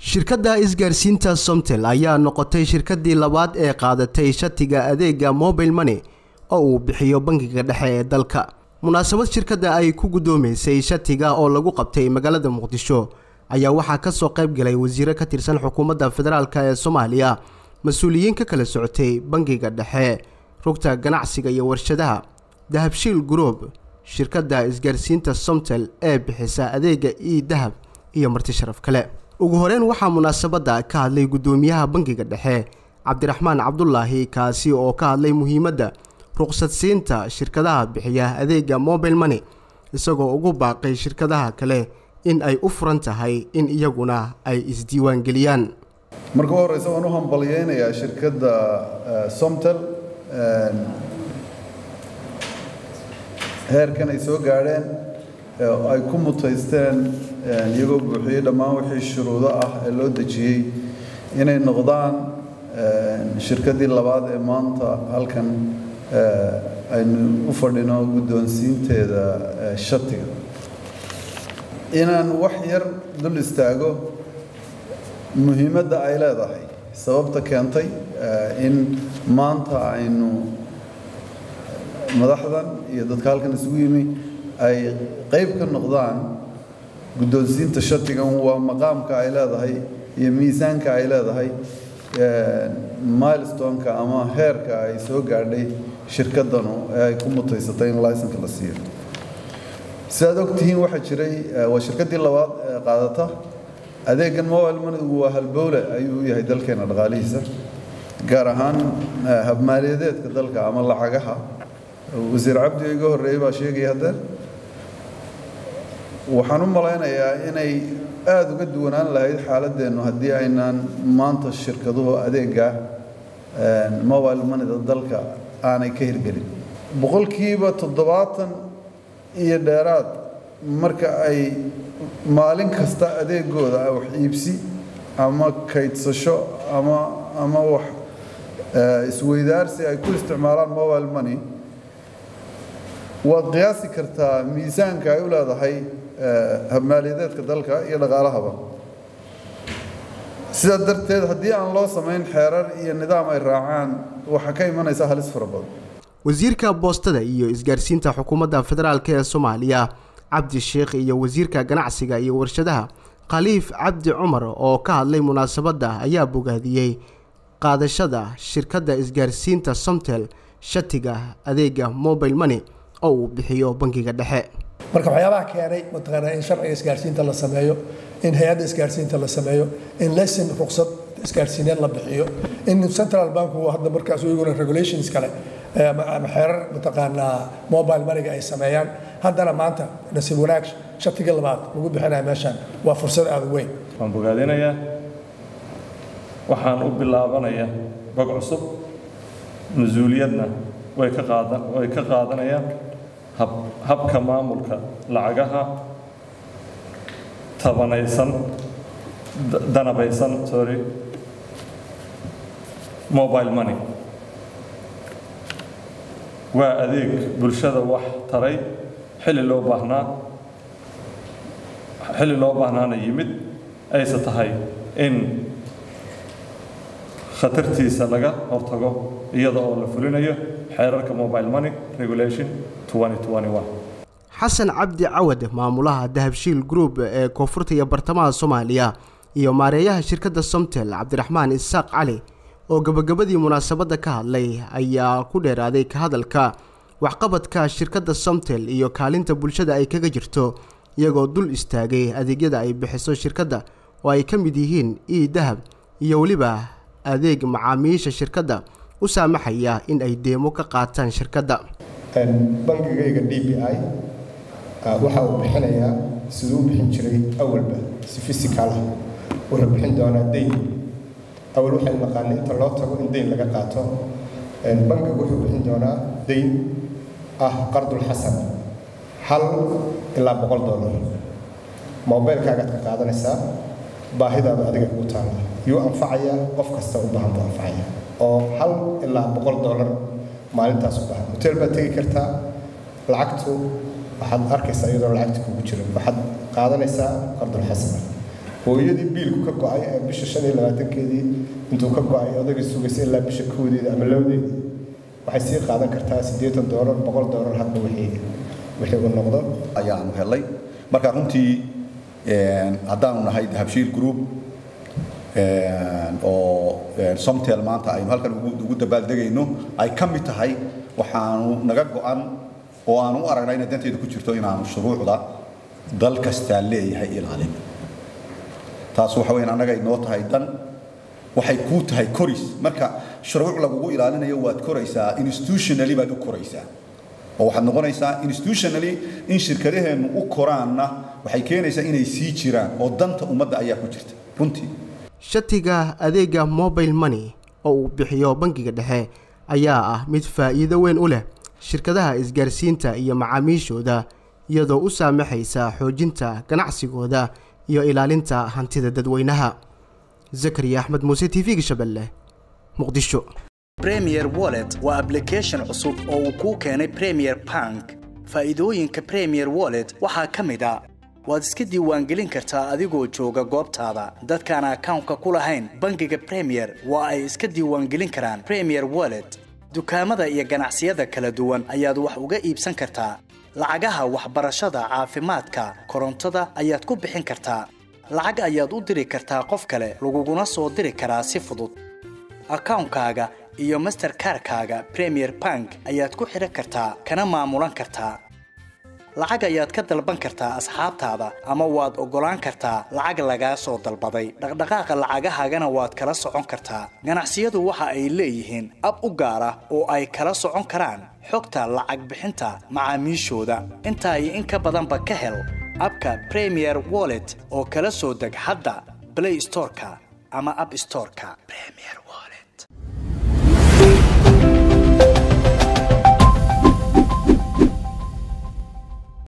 shirkadda isgaarsiinta somtel ayaa noqotay shirkadii labaad ee qaadatay shatiga adeega mobile money oo uu bixiyo bangiga dhexe ee dalka munaasabad shirkadda ay ku guddoomeysay shatiga oo lagu qabtay magaalada muqdisho ayaa waxaa kasoo qayb galay wasiiro ka tirsan xukuumadda federaalk ee soomaaliya mas-uuliyiin ka kala socotay bangiga dhexe rugta ganacsiga iyo warshadaha dahabshiil group shirkadda isgaarsiinta somtel ee bixisa adeega e dahab iyo marti sharaf kale ugu horeyn waxaa munaasabadda ka hadlay guddoomiyaha bangiga dhexe cabdiraxmaan cabdulaahi kaasi oo ka hadlay muhiimadda ruqsadsiinta shirkadaha bixiya adeega mobile money isagoo ugu baaqay shirkadaha kale in ay u furan tahay in iyaguna ay isdiiwaangeliyaan marka u horeysa waan u hambalyeynayaa shirkadda somtel heerkan ay soo gaadheen ay ku mutaysteen iyagoo buuxiyey dhammaan wixii shuruudo ah ee loo dejiyey inay noqdaan shirkaddii labaad ee maanta halkan aynu u fadhino guddoonsiinteeda shatiga inaan wax yar dul istaago muhiimadda ay leedahay sababta keentay in maanta aynu madaxdan iyo dadka halkan isugu yimi ay qayb ka noqdaan guddoonsiinta shatigan waa maqaamka ay leedahay iyo miisaanka ay leedahay milestoneka ama heerka ay soo gaadhay shirkaddanu ee ay ku mutaysatay in licenka la siiyo si aad ogtihiin waxaa jiray waa shirkaddii labaad ee qaadata adeegan mobile moneygu waa halbowle ayuu u yahay dalkeena dhaqaalihiisa gaar ahaan habmaaliyadeedka dalka ama lacagaha wasiir cabdi iga horreeyey baa sheegaya haddee waxaan u malaynayaa inay aada uga duwanaan lahayd xaaladeennu haddii aynaan maanta shirkaduhu adeega mobile moneyda dalka aanay ka hirgelin boqolkiiba toddobaatan iyo dheeraad marka ay maalin kasta adeegooda wax iibsi ama kaydsasho ama ama wax isweydaarsi ay ku isticmaalaan mobile money waad qiyaasi kartaa miisaanka ay u leedahay habmaaliyadeedka dalka iyo dhaqaalahaba sidaa darteed haddii aan loo samayn xeerar iyo nidaam ay raacaan waxaa ka imanaysa halis fara badan wasiirka boostada iyo isgaarsiinta xukuumadda federaalk ee soomaaliya cabdi sheekh iyo wasiirka ganacsiga iyo warshadaha khaliif cabdi cumar oo ka hadlay munaasabadda ayaa bogaadiyey qaadashada shirkadda isgaarsiinta somtel shatiga adeega mobile money oo uu bixiyo bangiga dhexe marka waxyaabaha keenay mataqaanaa in sharciga isgaarsiinta la sameeyo in hay-adda isgaarsiinta la sameeyo in lesson ruqsad isgaarsiineed la bixiyo in central banku hadda markaas iyaguna regulations kale ama xeerar mataqaanaa mobile moneyga ay sameeyaan haddana maanta nasiib wanaag shatiga labaad lagu bixinaya meeshaan waa fursad aada u weyn waan bogaadinayaa waxaan u bilaabanaya bog cusub mas-uuliyadna way ka qaadan way ka qaadanayaan hab habka maamulka lacagaha tabanaysan danabaysan sorry mobile money waa adeeg bulshada wax taray xilli loo baahnaa xilli loo baahnaana yimid ayse tahay in khatartiisa laga hortago iyada oo la fulinayo xeerarka mobile money regulation xasan cabdi cawad maamulaha dahabshiil group ee koonfurta iyo bartamaha soomaaliya iyo maareeyaha shirkadda somtel cabdiraxmaan isaaq cali oo gabagabadii munaasabadda ka hadlay ayaa ku dheeraaday ka hadalka waxqabadka shirkadda somtel iyo kaalinta bulshada ay kaga jirto iyagoo dul istaagay adeegyada ay bixiso shirkadda oo ay ka mid yihiin e dahab iyo weliba adeeg macaamiisha shirkadda u saamaxaya in ay deemo ka qaataan shirkadda bangigayga d b i waxa uu bixinayaa siduu u bixin jiray awalba si fisikaal ah wuxuu bixin doonaa dayn awal waxaynu naqaanay inta loo tago in dayn laga qaato bangigu wuxuu bixin doonaa dayn ah qardulxasan hal ilaa boqol dollar mobilkaagaad ka qaadanaysaa baahidaada adiga ugu taalla yuu anfacaya qof kasta u baahan buu anfacaya oo hal ilaa boqol dollar maalintaas u baahan hotel baad tegi kartaa lacagtu waxaad arkaysaa iyadoo lacagta kugu jiro waxaad qaadanaysaa qardul xasana hooyadii biilku ka go-ay ee bisha shan iyo labaatankeedii intuu ka go-ay odagii sugaysa ilaa bisha koodeeda ama labadeedii waxay sii qaadan kartaa siddeetan doolar boqol doolar hadba wixii wixii uu noqdo ayaanu helay marka runtii haddaanu nahay dahabshiil group oo somtel maanta aynu halkan ugu dabaaldegayno ay ka mid tahay waxaanu naga go-an oo aanu u aragnaa inay danteedu ku jirto inaanu shuruucda dal kastaa leeyahay ilaalin taas waxa weeyaan annaga inoo tahay dan waxay kuu tahay koris marka shuruuc lagugu ilaalinayo waad koraysaa institutionally baad u koraysaa oo waxaad noqonaysaa institutionally in shirkadaheennu u koraanna waxay keenaysaa inay sii jiraan oo danta ummadda ayaa ku jirta runtii shatiga adeega mobile money oo uu bixiyo bangiga dhexe ayaa ah mid faa'iido weyn u leh shirkadaha isgaarsiinta iyo macaamiishooda iyadoo u saamaxaysa xoojinta ganacsigooda iyo ilaalinta hantida dadweynaha zakariya axmed muuse t v-ga shabeelle muqdisho premier wallet waa ablication cusub oo uu kuu keenay premier bank faa'iidooyinka premier wallet waxaa ka mid a waad iska diiwaangelin kartaa adigoo jooga goobtaada dadkaan akawnka ku lahayn bangiga premier waa ay iska diiwaangelin karaan premier wallet dukaamada iyo ganacsiyada kala duwan ayaad wax uga iibsan kartaa lacagaha waxbarashada caafimaadka korontada ayaad ku bixin kartaa lacag ayaad u diri kartaa qof kale laguguna soo diri karaa si fudud akawnkaaga iyo masterkarkaaga premier bank ayaad ku xidhan kartaa kana maamulan kartaa lacag ayaad ka dalban kartaa asxaabtaada ama waad oggolaan kartaa lacag lagaa soo dalbaday dhaqdhaqaaqa lacagahaagana waad kala socon kartaa ganacsiyadu waxa ay leeyihiin ab u gaar ah oo ay kala socon karaan xogta lacag bixinta macaamiishooda intaa iyo in ka badanba ka hel abka premier wallet oo kala soo deg hadda blay storeka ama ab storeka